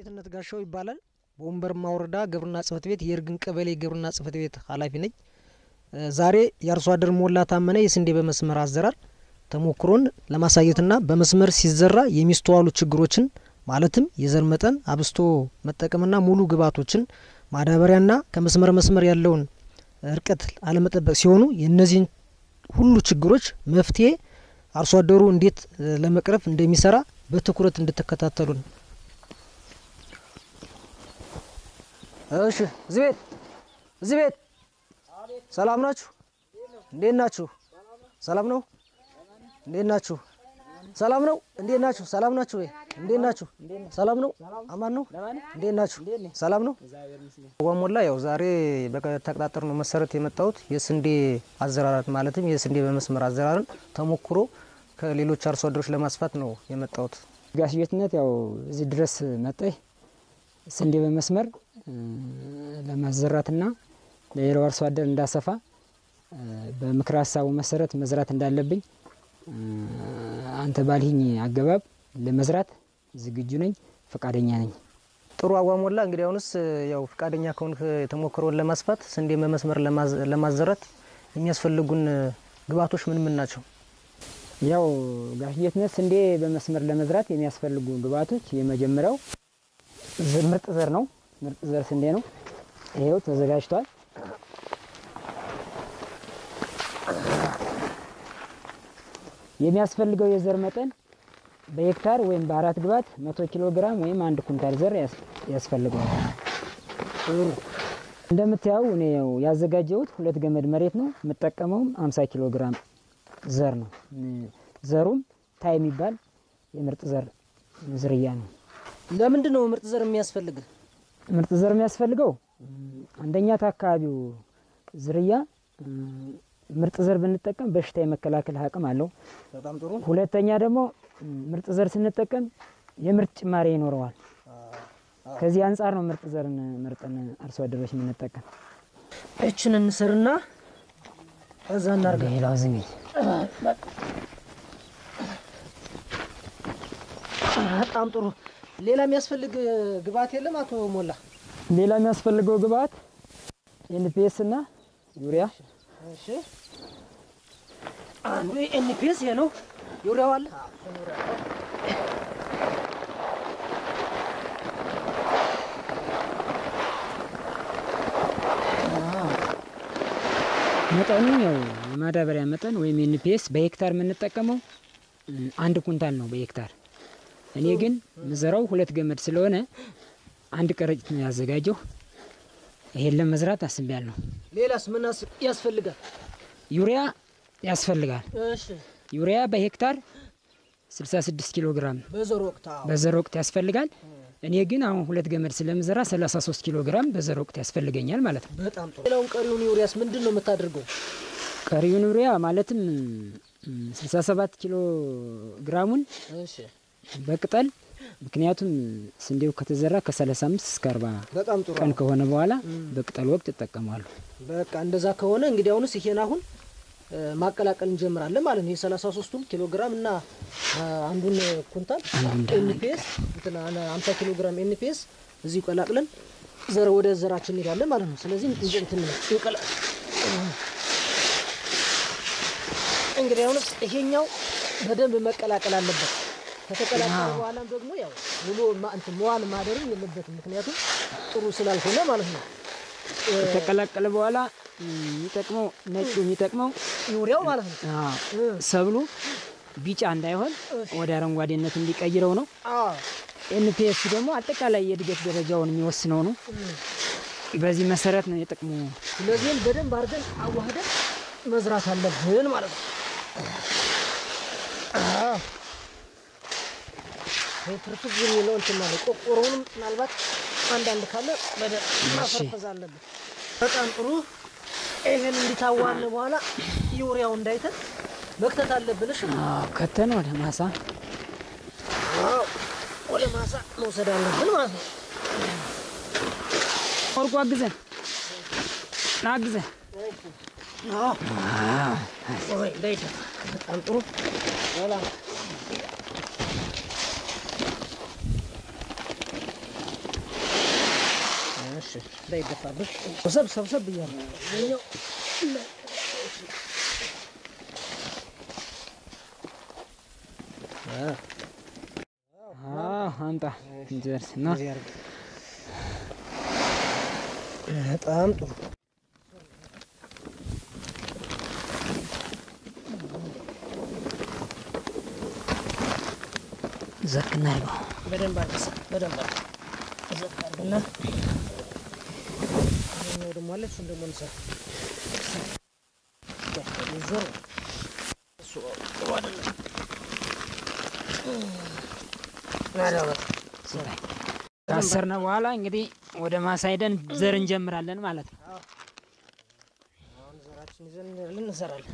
ጌትነት ጋሻው ይባላል። በወንበርማ ወረዳ ግብርና ጽሕፈት ቤት የእርግን ቀበሌ ግብርና ጽሕፈት ቤት ኃላፊ ነኝ። ዛሬ የአርሶ አደር ሞላ ታመነ የስንዴ በመስመር አዘራር ተሞክሮን ለማሳየትና በመስመር ሲዘራ የሚስተዋሉ ችግሮችን ማለትም የዘር መጠን አብስቶ መጠቀምና ሙሉ ግብዓቶችን ማዳበሪያና ከመስመር መስመር ያለውን እርቀት አለመጠበቅ ሲሆኑ የእነዚህን ሁሉ ችግሮች መፍትሄ አርሶ አደሩ እንዴት ለመቅረፍ እንደሚሰራ በትኩረት እንድትከታተሉ ነው። እሺ፣ እዚህ ቤት እዚህ ቤት ሰላም ናችሁ? እንዴት ናችሁ? ሰላም ነው? እንዴት ናችሁ? ሰላም ነው? እንዴት ናችሁ? ሰላም ናችሁ ወይ? እንዴት ናችሁ? ሰላም ነው? አማን ነው? እንዴት ናችሁ? ሰላም ነው? ዋሞላ ያው ዛሬ በተቀጣጠር ነው መሰረት የመጣሁት የስንዴ አዘራራት ማለትም የስንዴ በመስመር አዘራርን ተሞክሮ ከሌሎች አርሶ አደሮች ለማስፋት ነው የመጣሁት። ጋሽ ጌትነት ያው እዚህ ድረስ መጣይ ስንዴ በመስመር ለማዘራትና ለሌላው አርሶ አደር እንዳሰፋ በምክረ ሀሳቡ መሰረት መዝራት እንዳለብኝ አንተ ባልሂኝ አገባብ ለመዝራት ዝግጁ ነኝ፣ ፈቃደኛ ነኝ። ጥሩ አዋሞላ እንግዲህ አሁንስ ያው ፈቃደኛ ከሆንክ የተሞክሮውን ለማስፋት ስንዴ በመስመር ለማዘራት የሚያስፈልጉን ግብዓቶች ምን ምን ናቸው? ያው ጋሽ ጌትነት ስንዴ በመስመር ለመዝራት የሚያስፈልጉ ግብዓቶች የመጀመሪያው ምርጥ ዘር ነው። ምርጥ ዘር ስንዴ ነው። ይሄው ተዘጋጅቷል። የሚያስፈልገው የዘር መጠን በሄክታር ወይም በአራት ግባት መቶ ኪሎ ግራም ወይም አንድ ኩንታል ዘር ያስፈልገዋል። እንደምታየው እኔ ያው ያዘጋጀሁት ሁለት ገመድ መሬት ነው። የምጠቀመውም 50 ኪሎ ግራም ዘር ነው። ዘሩም ታይ የሚባል የምርጥ ዘር ዝርያ ነው። ለምንድን ነው ምርጥ ዘር የሚያስፈልግ? ምርጥ ዘር የሚያስፈልገው አንደኛ ከአካባቢው ዝርያ ምርጥ ዘር ብንጠቀም በሽታ የመከላከል አቅም አለው። በጣም ጥሩ። ሁለተኛ ደግሞ ምርጥ ዘር ስንጠቀም የምርት ጭማሪ ይኖረዋል። ከዚህ አንጻር ነው ምርጥ ዘርን መርጠን አርሶ አደሮች የምንጠቀም። እችን እንስርና እዛ እናርገ ሌላው ዝም በጣም ጥሩ። ሌላ የሚያስፈልግ ግብዓት የለም አቶ ሞላ? ሌላ የሚያስፈልገው ግብዓት ኤንፒኤስ እና ዩሪያ እሺ አንዱ ኤንፒኤስ ይሄ ነው። ዩሪያው አለ። መጠኑ ያው የማዳበሪያ መጠን ወይም ኤንፒኤስ በሄክታር የምንጠቀመው አንድ ኩንታል ነው በሄክታር። እኔ ግን ምዘራው ሁለት ገመድ ስለሆነ አንድ ከረጢት ነው ያዘጋጀው። ይሄን ለመዝራት አስቤያለሁ። ሌላስ ምን ያስፈልጋል? ዩሪያ ያስፈልጋል። እሺ ዩሪያ በሄክታር 66 ኪሎ ግራም በዘር ወቅት አዎ። በዘር ወቅት ያስፈልጋል። እኔ ግን አሁን ሁለት ገመድ ስለምዘራ 33 ኪሎ ግራም በዘር ወቅት ያስፈልገኛል ማለት ነው። በጣም ጥሩ። ሌላውን ቀሪውን ዩሪያስ ምንድን ነው የምታደርገው? ቀሪውን ዩሪያ ማለትም 67 ኪሎ ግራሙን እሺ በቅጠል ምክንያቱም ስንዴው ከተዘራ ከ35 እስከ 40 በጣም ጥሩ። ቀን ከሆነ በኋላ በቅጠል ወቅት እጠቀማለሁ። በቃ እንደዛ ከሆነ እንግዲህ አሁንስ ይሄን አሁን ማቀላቀል እንጀምራለን ማለት ነው። የሰላሳ ሶስቱን ኪሎ ግራም እና አንዱን ኩንታል ኤንፒኤስ እንትና ሀምሳ ኪሎ ግራም ኤንፒኤስ እዚሁ ቀላቅለን ዘር ወደ ዘራችን እንሄዳለን ማለት ነው። ስለዚህ እንትን እንቀላ እንግዲህ አሁንስ ይሄኛው በደንብ መቀላቀል አለበት። ከተቀላቀለ በኋላም ደግሞ ያው ሙሉ እንትን መዋል ማደርም የለበትም ምክንያቱም ጥሩ ስላልሆነ ማለት ነው። ከተቀላቀለ በኋላ የሚጠቅመው ነጩ የሚጠቅመው ዩሪያው ማለት ነው። አዎ፣ ሰብሉ ቢጫ እንዳይሆን ወደ አረንጓዴነት እንዲቀይረው ነው። አዎ ኤንፒኤስ ደግሞ አጠቃላይ የእድገት ደረጃውን የሚወስነው ነው። በዚህ መሰረት ነው የጥቅሙ። ስለዚህም በደንብ አድርገን አዋህደን መዝራት አለብን ማለት ነው። ትርፍዝ የሚለው እንትን ማለት ቆቆሮውንም ምናልባት አንዳንድ ካለ በደንብ ማፈርፈዝ አለብን። በጣም ጥሩ። ይህን እንዲታዋለ በኋላ ዩሪያው እንዳይተን መክተት አለብን። እሺ አዎ፣ ከተን ወደ ማሳ አዎ፣ ወደ ማሳ መውሰድ አለብን ማለት ነው። ወርቁ አግዘን ና አግዘን። ወይ እንዳይተን። በጣም ጥሩ። ሰላም እንዳይደፋብህ ሰብሰብ ሰብሰብ እያለ ይኸኛው አምጣ እንጨርስ እና እንደዚህ አድርግ። በጣም ጥሩ ዘክ እናድርገው። በደንብ አድርገህ በደንብ አድርገህ ዘቅ አድርግና ይኸኛው ደግሞ አለ እሱን ደግሞ እንሰራ ዞር እሱ ጥሩ አይደለም። ማዳበር ካሰርነ በኋላ እንግዲህ ወደ ማሳ ሄደን ዘር እንጀምራለን ማለት ነው። አሁን ዘራችን ይዘን እንሄዳለን፣ እንሰራለን።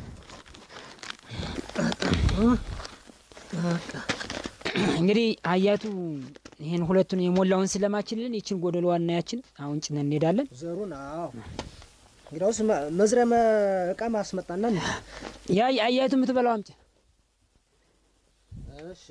እንግዲህ አያቱ ይህን ሁለቱን የሞላውን ስለማችልን ይችን ጎደሎዋና ያችን አሁን ጭነን እንሄዳለን። ዘሩን አዎ፣ እንግዲያውስ መ- መዝሪያ መ- እቃ ማስመጣና እንሂድ። ያ አያቱ የምትበላው አምጪ። እሺ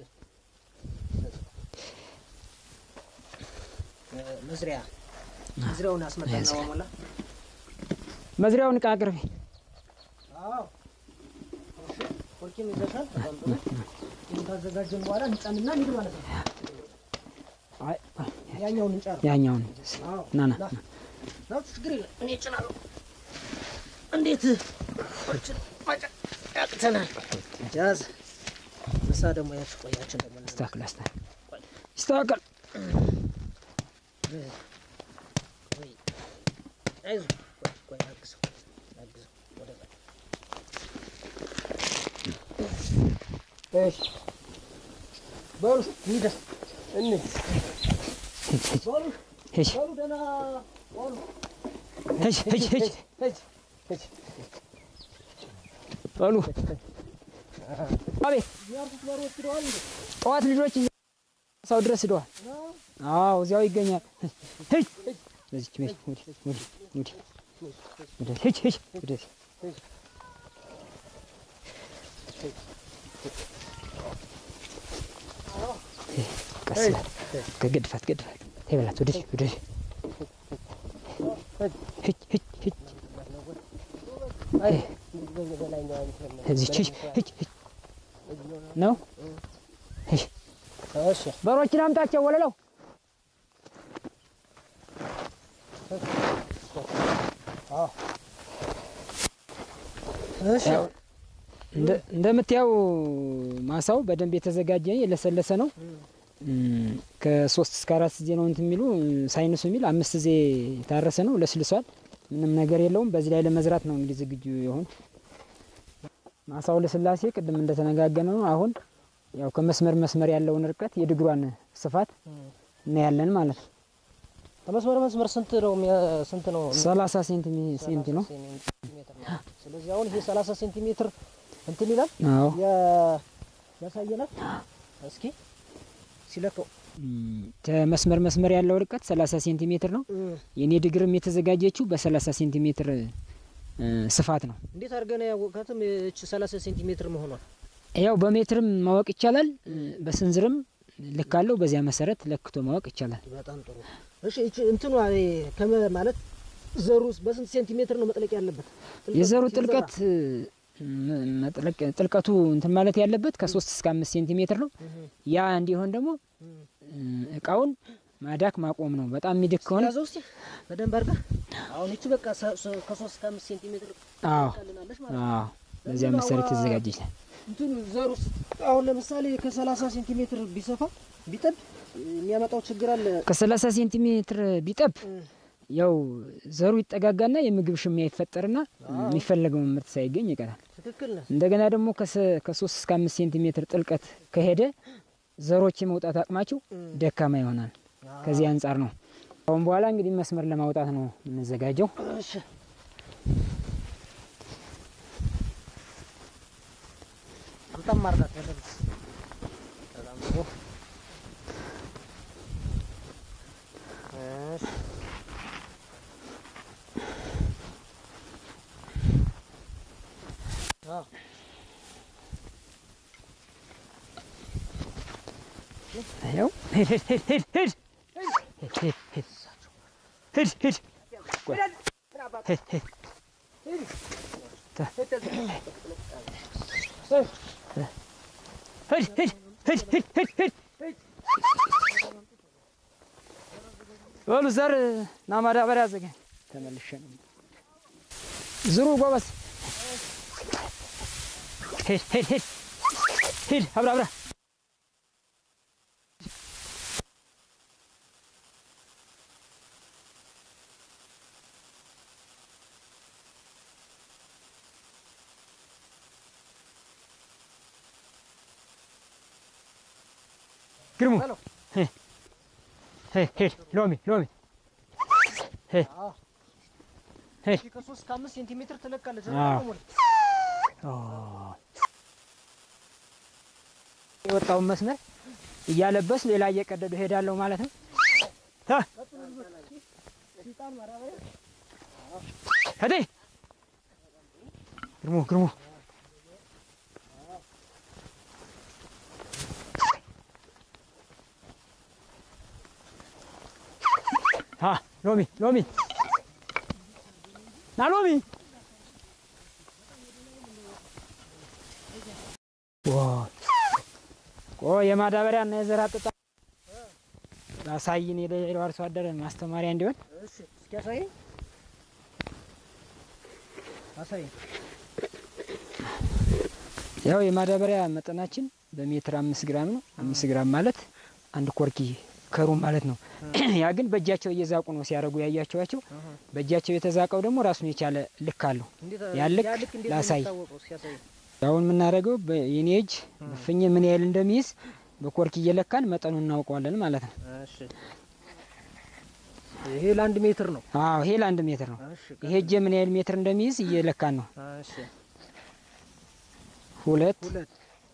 እ፣ መዝሪያ መዝሪያውን አስመጣና መዝሪያ። በሞላ መዝሪያውን እቃ አቅርቢ። አዎ እሺ፣ ኮርኪም ይዘሻል። በጣም ጥሩ። ይህን ካዘጋጀን በኋላ እንጫንና እንሂድ ማለት ነው። አይ፣ ያኛውን እንጫን። ያኛውን አዎ ና ና ና ና፣ ችግር የለም እኔ እጭናለሁ። እንዴት እችን ማጨ- ያቅተናል። ያዝ ምሳ ደግሞ ያች ቆያችን ደግሞ እንብላ። አስተካክል አስተካክል ይስተካከል። ቆይ፣ አይዞህ፣ ቆይ፣ ቆይ፣ አግዘው፣ አግዘው፣ ወደዛ። እሺ፣ በሉ እንሂድ፣ እንሂድ። በሉ ሂጅ በሉ፣ ደህና በሉ። ሂጅ ሂጅ ሂጅ ሂጅ፣ ሂጅ። በሉ አቤት የሚያርሱት በሬዎች ሄደዋል እንዴ? ጠዋት ልጆች ሰው ድረስ ሂደዋል። ነው? አዎ እዚያው ይገኛል። ሂጅ በዚች ቤት ወዲህ ወዲህ ወዲህ ወዲህ ሂጅ ሂጅ ወደዚህ ቀስ በል ከግድፋት ግድፋት ይበላት ወደዚህ ወደዚህ ሂጅ ሂጅ ሂጅ አይ፣ በላይኛው እንትን ነው። እዚች ሂጅ ሂጅ ሂጅ ነው ሂጅ እሺ፣ በሮችን አምጣቸው ወለለው አዎ። እሺ፣ ያው እንደ- እንደምታየው ማሳው በደንብ የተዘጋጀ የለሰለሰ ነው። እም፣ ከሶስት እስከ አራት ጊዜ ነው እንትን የሚሉ ሳይንሱ የሚል አምስት ጊዜ የታረሰ ነው፣ ለስልሷል። ምንም ነገር የለውም። በዚህ ላይ ለመዝራት ነው እንግዲህ ዝግጁ የሆኑ ማሳው ለስላሴ ቅድም እንደተነጋገነ ነው። አሁን ያው ከመስመር መስመር ያለውን ርቀት የድግሯን ስፋት እናያለን ማለት ነው። ከመስመር መስመር ስንት ነው? የሚያ- ስንት ነው? ሰላሳ ሴንቲ ሴንቲ ነው። ሴንቲሜትር ነው። ስለዚህ አሁን ይሄ 30 ሴንቲሜትር እንትን ይላል አዎ ያ- ያሳየናል። እስኪ ሲለካው እም፣ ከመስመር መስመር ያለው ርቀት 30 ሴንቲሜትር ነው። የኔ ድግርም የተዘጋጀችው በ30 ሴንቲሜትር እ፣ ስፋት ነው። እንዴት አድርገን ያወቃትም እች 30 ሴንቲሜትር መሆኗል? ያው በሜትርም ማወቅ ይቻላል፣ እ፣ በስንዝርም ልክ አለው። በዚያ መሰረት ለክቶ ማወቅ ይቻላል። በጣም ጥሩ። እሺ እቺ እንትኗ ይሄ ከመ ማለት ዘሩ በስንት ሴንቲሜትር ነው መጥለቅ ያለበት? የዘሩ ሲዘራ? ጥልቀት እ፣ ም- መጥለቅ ጥልቀቱ እንትን ማለት ያለበት ከሶስት እስከ አምስት ሴንቲሜትር ነው። እህ፣ ያ እንዲሆን ደግሞ እህ። እ፣ እቃውን ማዳክ ማቆም ነው። በጣም የሚድክ ከሆነ ያዘው እስቲ በደንብ አድርጋ። አሁን እቺ በቃ ሰ- ሰ- ከሶስት እስከ አምስት ሴንቲሜትር አዎ ትልቃልናለች ማለት ነው። አዎ፣ በዚያ መሰረት የተዘጋጀች ናት። እንትን ዘሩ ውስጥ አሁን ለምሳሌ ከ30 ሴንቲሜትር ቢሰፋ ቢጠብ የሚያመጣው ችግር አለ። ከሰላሳ ሴንቲሜትር ቢጠብ እ፣ ያው ዘሩ ይጠጋጋና የምግብ ሽሚያ ይፈጠርና የሚፈለገውን ምርት ሳይገኝ ይቀራል። ትክክል ነህ። እንደገና ደግሞ ከሰ- ከሶስት እስከ አምስት ሴንቲሜትር ጥልቀት ከሄደ ዘሮች የመውጣት አቅማቸው ደካማ ይሆናል። ከዚህ አንጻር ነው አሁን በኋላ እንግዲህ መስመር ለማውጣት ነው የምንዘጋጀው። እሺ አምጣም ማርዳት በደንብ በጣም ጥሩ። እሺ አዎ ያው ሂድ ሂድ ሂድ ሂድ ሂድ ሂድ ሂድ ሂድ ሂድ ቆይ ሂድ ሂድ ሂድ ሂድ ሂድ ሂድ ሂድ ሂድ በሉ ዘር እና ማዳበሪያ አዘጋጅ። ተመልሼ ነው ዝሩ ጎበዝ። ሂድ ሂድ ሂድ ሂድ አብራ አብራ ግርሙ ሂድ ሂድ ሎሚ ሎሚ ሂድ ሂድ ከሶስት ከአምስት ሴንቲሜትር ትለቃለች። አዎ። የወጣውን መስመር እያለበስ ሌላ እየቀደዱ ሄዳለሁ ማለት ነው። ሀ! ሄዴ ግርሙ ግርሙ ሀ! ሎሚ ሎሚ ና ሎሚ ቆ የማዳበሪያ እና የዘር አጠጣ ላሳይን የሌላው አርሶ አደር ማስተማሪያ እንዲሆን እሺ፣ እስኪ አሳየኝ አሳየኝ። ያው የማዳበሪያ መጠናችን በሜትር አምስት ግራም ነው። አምስት ግራም ማለት አንድ ኮርኪ ከሩ ማለት ነው። ያ ግን በእጃቸው እየዛቁ ነው ሲያደርጉ ያያቸዋቸው። በእጃቸው የተዛቀው ደግሞ ራሱን የቻለ ልክ አለው። እንዴት ያ ልክ ያ ልክ እንዴት ነው ላሳይ። የሚታወቀው? እስኪ አሳየኝ። አሁን የምናደርገው የኔ እጅ ፍኝ ምን ያህል እንደሚይዝ በኮርኪ እየለካን መጠኑን እናውቀዋለን ማለት ነው። እሺ፣ ይሄ ለአንድ ሜትር ነው። አዎ ይሄ ለአንድ ሜትር ነው። እሺ፣ ይሄ እጄ ምን ያህል ሜትር እንደሚይዝ እየለካን ነው። እሺ፣ ሁለት ሁለት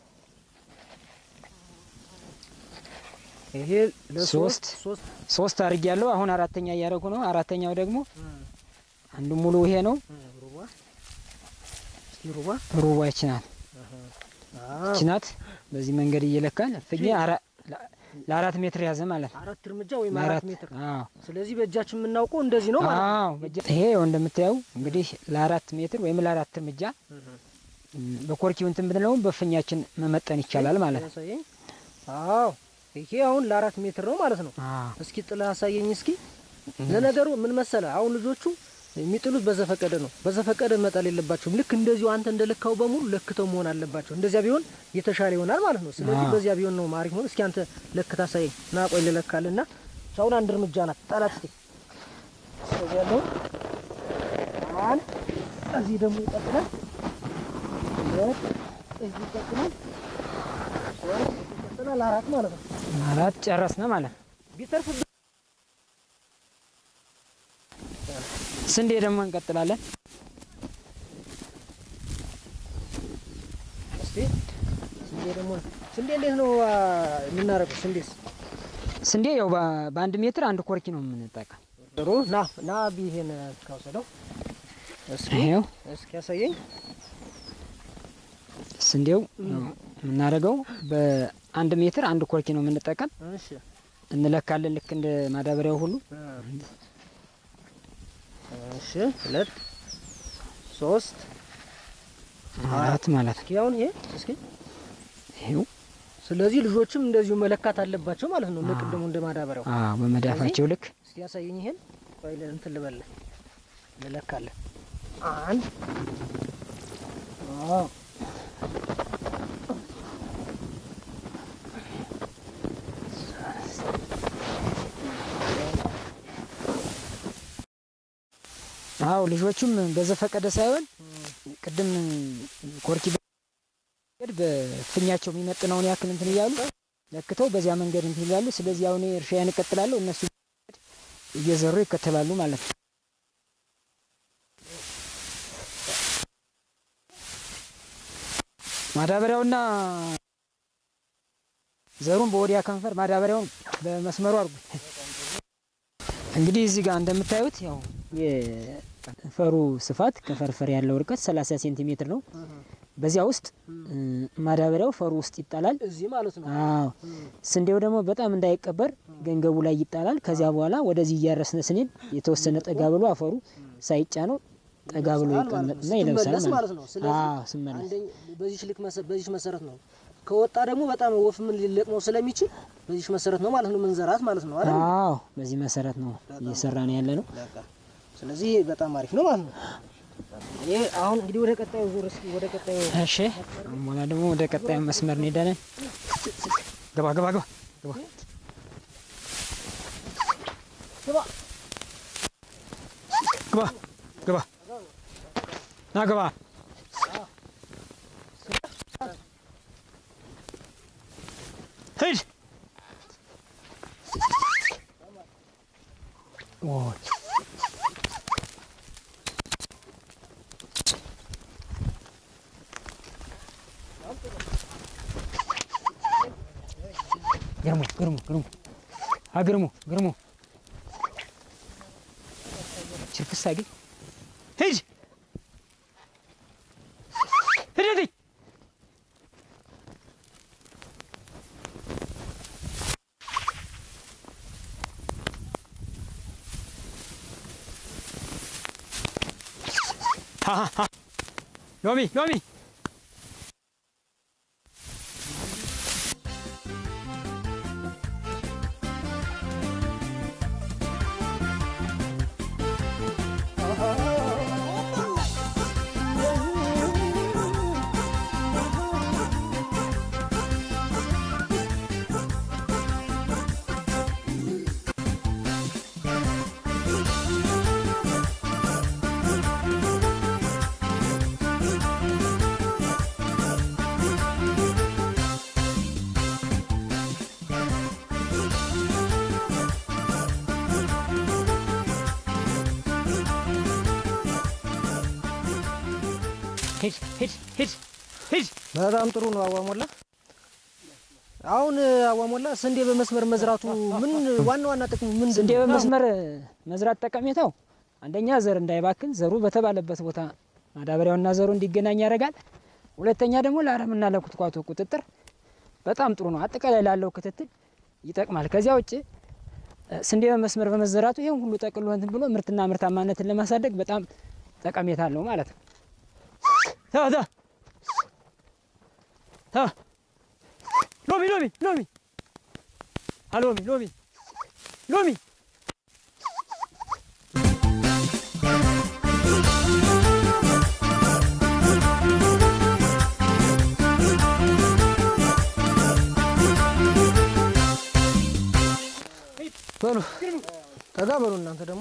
ይሄ ሶስት ለሶስት ሶስት ሶስት አድርጌ ያለው አሁን አራተኛ እያደረጉ ነው። አራተኛው ደግሞ አንዱ ሙሉ ይሄ ነው። ሩባ እስኪ ሩባ ሩባ ይች ናት ይች ናት። በዚህ መንገድ እየለካን ፍኜ አራ- ለአራት ሜትር ያዘ ማለት ነው። አራት እርምጃ ወይም አራት ለአራት ሜትር። አዎ ስለዚህ በእጃችን የምናውቀው እንደዚህ ነው ማለት ነው። አዎ በእጃ- ይሄ ያው እንደምታየው እንግዲህ ለአራት ሜትር ወይም ለአራት እርምጃ ም፣ በኮርኪው እንትን ብንለው በፍኛችን መመጠን ይቻላል ማለት ነው። ያሳየኝ። አዎ ይሄ አሁን ለአራት ሜትር ነው ማለት ነው። አዎ እስኪ ጥላ አሳየኝ እስኪ። ለነገሩ ምን መሰለ አሁን ልጆቹ የሚጥሉት በዘፈቀደ ነው። በዘፈቀደ መጣል የለባቸውም። ልክ እንደዚሁ አንተ እንደልካው በሙሉ ለክተው መሆን አለባቸው። እንደዚያ ቢሆን የተሻለ ይሆናል ማለት ነው። ስለዚህ አዎ። በዚያ ቢሆን ነው ማሪፍ ነው። እስኪ አንተ ለክታ አሳየኝ። ና ቆይ ልለካልና አሁን አንድ እርምጃ ናት ጣላት እስኪ። ስለዚህ ያለው አንድ እዚህ ደግሞ ይቀጥላል። ሁለት እዚህ ይቀጥላል። ሶስት እዚህ ይቀጥላል። አራት ማለት ነው። አራት ጨረስነ ማለት ነው። ቢተርፍ ስንዴ ደግሞ እንቀጥላለን። እስቲ ስንዴ ደግሞ ስንዴ እንዴት ነው አ፣ የምናደርገው? ስንዴስ ስንዴ ያው በ- በአንድ ሜትር አንድ ኮርኪ ነው የምንጠቀም። ጥሩ ና ና ቢሄን ካውሰደው እስኪ ይሄው እስኪ ያሳየኝ። ስንዴው የምናደርገው በአንድ ሜትር አንድ ኮርኪ ነው የምንጠቀም። እሺ እንለካለን ልክ እንደ ማዳበሪያው ሁሉ እሺ ሁለት ሶስት አራት ማለት ነው። እስኪ አሁን ይሄ እስኪ ይሄው ስለዚህ ልጆችም እንደዚሁ መለካት አለባቸው ማለት ነው። ለቅድሙ እንደ ማዳበሪያው አዎ በመዳፋቸው ልክ እስቲ ያሳየኝ። ይሄን ቆይ ለ- እንትን ልበል ልለካለን። አንድ አዎ አዎ ልጆቹም በዘፈቀደ ሳይሆን ቅድም ኮርኪ መንገድ በፍኛቸው የሚመጥነውን ያክል እንትን እያሉ ለክተው በዚያ መንገድ እንትን ይላሉ። ስለዚህ አሁን እኔ እርሻዬን እቀጥላለሁ፣ እነሱ እየዘሩ ይከተላሉ ማለት ነው። ማዳበሪያውና ዘሩን በወዲያ ከንፈር ማዳበሪያውን በመስመሩ አድርጉ። እንግዲህ እዚህ ጋር እንደምታዩት ያው የከንፈሩ ስፋት ከፈርፈር ያለው ርቀት 30 ሴንቲሜትር ነው። በዚያ ውስጥ እ፣ ማዳበሪያው ፈሩ ውስጥ ይጣላል። እዚህ ማለት ነው። አዎ ስንዴው ደግሞ በጣም እንዳይቀበር ገንገቡ ላይ ይጣላል። ከዚያ በኋላ ወደዚህ እያረስነ ስንል የተወሰነ ጠጋ ብሎ አፈሩ ሳይጫነው ጠጋ ብሎ ይቀመጥና ይለብሳል ስትመለስ ማለት ነው። ስለዚህ አዎ ስመለስ አንደኛ በዚህ ልክ መሰ- በዚህ መሰረት ነው። ከወጣ ደግሞ በጣም ወፍ ምን ሊለቅመው ስለሚችል በዚህ መሰረት ነው ማለት ነው መንዘራት ማለት ነው አይደል? አዎ በዚህ መሰረት ነው እየሰራን ያለ ነው። በቃ ስለዚህ በጣም አሪፍ ነው ማለት ነው። ይሄ አሁን እንግዲህ ወደ ቀጣዩ ዙር እስኪ ወደ ቀጣዩ እሺ አሁን በኋላ ደግሞ ወደ ቀጣዩ መስመር እንሄዳለን። ገባ ገባ ገባ ገባ ግባ ግባ ግባ ና ግባ ሂድ ኦይ ግርሙ ግርሙ ግርሙ አግርሙ ግርሙ ችርክስ አግኝ ሂድ ሂድ ሂድ ሀ ሀ ሀ ሎሚ ሎሚ ሂድ ሂድ ሂድ ሂድ በጣም ጥሩ ነው አዋሞላ። አሁን አዋሞላ ስንዴ በመስመር መዝራቱ ምን ዋና ዋና ጥቅሙ ምን ስንዴ በመስመር መዝራት ጠቀሜታው አንደኛ ዘር እንዳይባክን ዘሩ በተባለበት ቦታ ማዳበሪያውና ዘሩ እንዲገናኝ ያደርጋል። ሁለተኛ ደግሞ ለአረምና ለኩትኳቶ ቁጥጥር በጣም ጥሩ ነው። አጠቃላይ ላለው ክትትል ይጠቅማል። ከዚያ ውጭ እ፣ ስንዴ በመስመር በመዘራቱ ይህን ሁሉ ጠቅሎ እንትን ብሎ ምርትና ምርታማነትን ለማሳደግ በጣም ጠቀሜታ አለው ማለት ነው። ታ ታ ታ ሎሚ ሎሚ ሎሚ አሎሚ ሎሚ ሎሚ በሉ ጠጋ በሉ እናንተ ደግሞ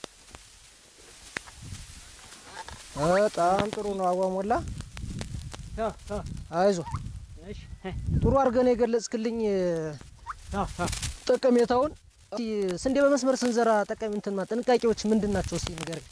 በጣም ጥሩ ነው አዋሞላ። ታ ታ አይዞ እሺ ጥሩ አድርገን የገለጽክልኝ ታ ታ ጠቀሜታውን። እስኪ ስንዴ በመስመር ስንዘራ ጠቀሚ እንትን ጥንቃቄዎች ምንድን ናቸው? እስኪ ንገረኝ።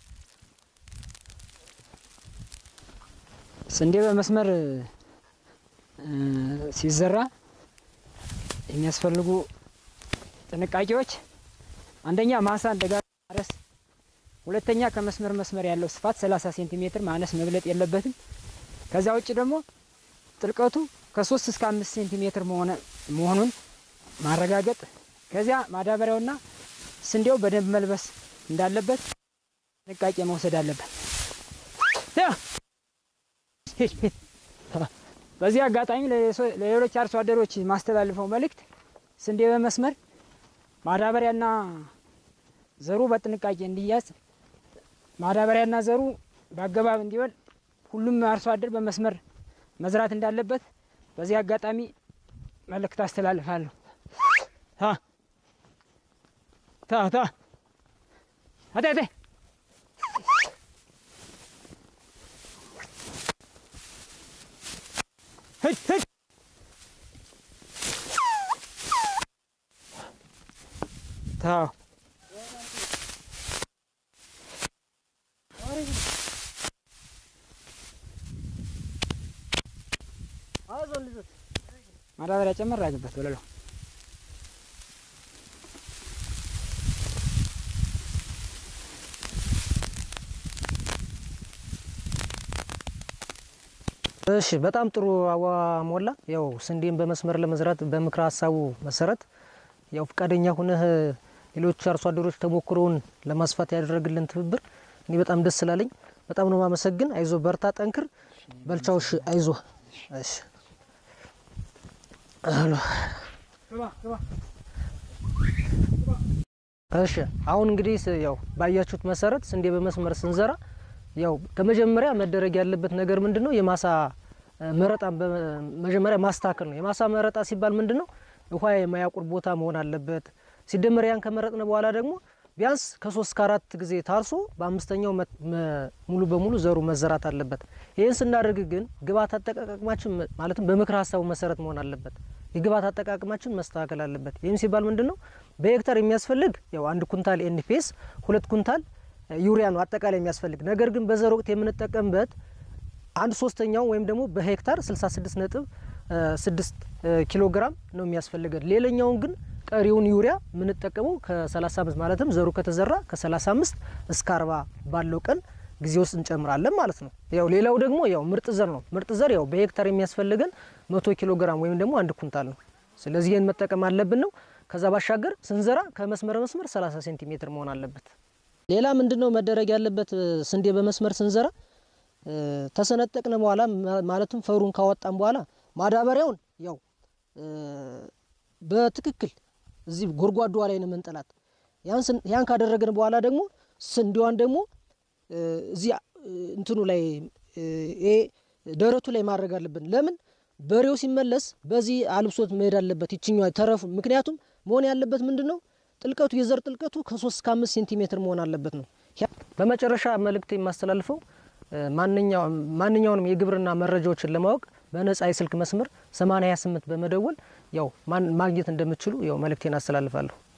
ስንዴ በመስመር እ፣ ሲዘራ የሚያስፈልጉ ጥንቃቄዎች አንደኛ ማሳ እንደጋ ማረስ፣ ሁለተኛ ከመስመር መስመር ያለው ስፋት 30 ሴንቲሜትር ማነስ መብለጥ የለበትም። ከዚያ ውጭ ደግሞ ጥልቀቱ ከ3 እስከ 5 ሴንቲሜትር መሆነ መሆኑን ማረጋገጥ፣ ከዚያ ማዳበሪያውና ስንዴው በደንብ መልበስ እንዳለበት ጥንቃቄ መውሰድ አለበት። ያ! ሂድ፣ ሂድ። በዚህ አጋጣሚ ለሌሶ- ለሌሎች አርሶ አደሮች ማስተላልፈው መልእክት ስንዴ በመስመር ማዳበሪያና ዘሩ በጥንቃቄ እንዲያዝ ማዳበሪያና ዘሩ በአገባብ እንዲሆን ሁሉም አርሶ አደር በመስመር መዝራት እንዳለበት በዚህ አጋጣሚ መልእክት አስተላልፋለሁ። ታ ታ ታ አቴ አቴ ሂድ ሂድ ታው አይዞን ልጆች ማዳበሪያ ጨመር አድርግበት በለለው። እሺ በጣም ጥሩ አዋ ሞላ። ያው ስንዴን በመስመር ለመዝራት በምክረ ሀሳቡ መሰረት ያው ፈቃደኛ ሁነህ ሌሎች አርሶ አደሮች ተሞክሮውን ለማስፋት ያደረግልን ትብብር እኔ በጣም ደስ ስላለኝ በጣም ነው ማመሰግን። አይዞ በርታ፣ ጠንክር፣ በልቻውሽ አይዞ። እሺ አሎ እሺ አሁን እንግዲህ ስ- ያው ባያችሁት መሰረት ስንዴ በመስመር ስንዘራ ያው ከመጀመሪያ መደረግ ያለበት ነገር ምንድን ነው? የማሳ እ፣ መረጣን በመጀመሪያ ማስተካከል ነው። የማሳ መረጣ ሲባል ምንድን ነው? ውሃ የማያቁር ቦታ መሆን አለበት። ሲደመር ያን ከመረጥን በኋላ ደግሞ ቢያንስ ከሶስት ከአራት ጊዜ ታርሶ በአምስተኛው መ- መ- ሙሉ በሙሉ ዘሩ መዘራት አለበት። ይህን ስናደርግ ግን ግብዓት አጠቃቀማችን መ- ማለትም በምክር ሀሳቡ መሰረት መሆን አለበት። የግብዓት አጠቃቀማችን መስተካከል አለበት። ይህም ሲባል ምንድን ነው? በሄክታር የሚያስፈልግ ያው አንድ ኩንታል ኤንፒኤስ፣ ሁለት ኩንታል እ፣ ዩሪያ ነው አጠቃላይ የሚያስፈልግ። ነገር ግን በዘር ወቅት የምንጠቀምበት አንድ ሶስተኛው ወይም ደግሞ በሄክታር 66 ነጥብ እ፣ ስድስት እ፣ ኪሎ ግራም ነው የሚያስፈልገን። ሌላኛውን ግን ቀሪውን ዩሪያ የምንጠቀመው ከ35 ማለትም ዘሩ ከተዘራ ከ35 እስከ 40 ባለው ቀን ጊዜ ውስጥ እንጨምራለን ማለት ነው። ያው ሌላው ደግሞ ያው ምርጥ ዘር ነው። ምርጥ ዘር ያው በሄክታር የሚያስፈልገን 100 ኪሎ ግራም ወይም ደግሞ አንድ ኩንታል ነው። ስለዚህ ይህን መጠቀም አለብን ነው። ከዛ ባሻገር ስንዘራ ከመስመር መስመር 30 ሴንቲሜትር መሆን አለበት። ሌላ ምንድን ነው መደረግ ያለበት? እ፣ ስንዴ በመስመር ስንዘራ እ፣ ተሰነጠቅን በኋላ ማ- ማለትም ፈሩን ካወጣን በኋላ ማዳበሪያውን ያው እ፣ በትክክል እዚህ ጎድጓዳዋ ላይ ነው መንጠላት። ያን ስን- ያን ካደረግን በኋላ ደግሞ ስንዴዋን ደግሞ እ፣ እዚህ እ፣ እንትኑ ላይ እ፣ ይሄ ደረቱ ላይ ማድረግ አለብን። ለምን በሬው ሲመለስ በዚህ አልብሶት መሄድ አለበት ይችኛዋ ተረፉ። ምክንያቱም መሆን ያለበት ምንድን ነው ጥልቀቱ የዘር ጥልቀቱ ከሶስት እስከ አምስት ሴንቲሜትር መሆን አለበት ነው። ያ- በመጨረሻ መልእክት የማስተላልፈው እ፣ ማንኛውም ማንኛውንም የግብርና መረጃዎችን ለማወቅ በነጻ የስልክ መስመር 8028 በመደወል ያው ማን ማግኘት እንደምትችሉ ያው መልእክቴን አስተላልፋለሁ።